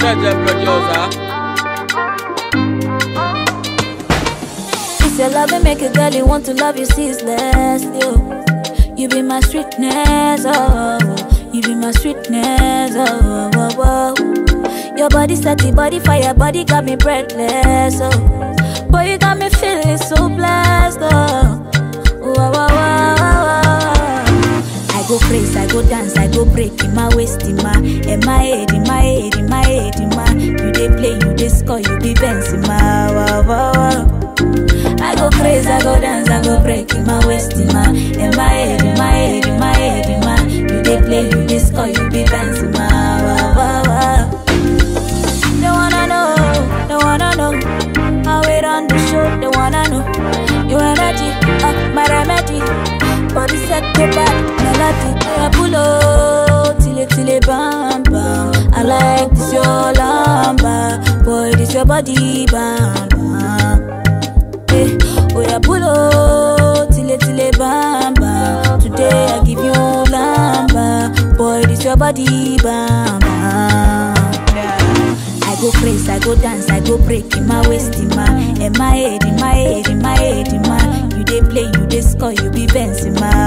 Better producer. It's your love that make a girl you want to love you ceaseless. You, you be my sweetness, oh, you be my sweetness, oh, oh, oh, oh. Your body set the body fire, body got me breathless, oh. Boy, you got me feeling so blessed, oh. Wow, wow, wow, wow, wow. I go crazy, I go dance, I go break in my waist, in my, in my head, in my head, in my head, in my. You dey play, you dey score, you be Benz in my. Wow, wow, wow. I go crazy, I go dance, I go break in my waist, in my, in my head, in my head, in my head, in my. You dey play, you dey score, you be Benz in my. Wow, wow, wow. They wanna know, they wanna know how it on the show. They wanna know your energy, uh, my remedy. Body set to back, melody. I pull up till it till it bam bam. I like this your lamba, boy. This your body bam bam. Eh, oh yeah, pull up till it till it bam bam. Today I give you lamba, boy. This your body bam bam. I go crazy, I go dance, I go break in my waist, in my, in my head, in my head, in my head, in my. You dey play, you dey score, you be Benz in my.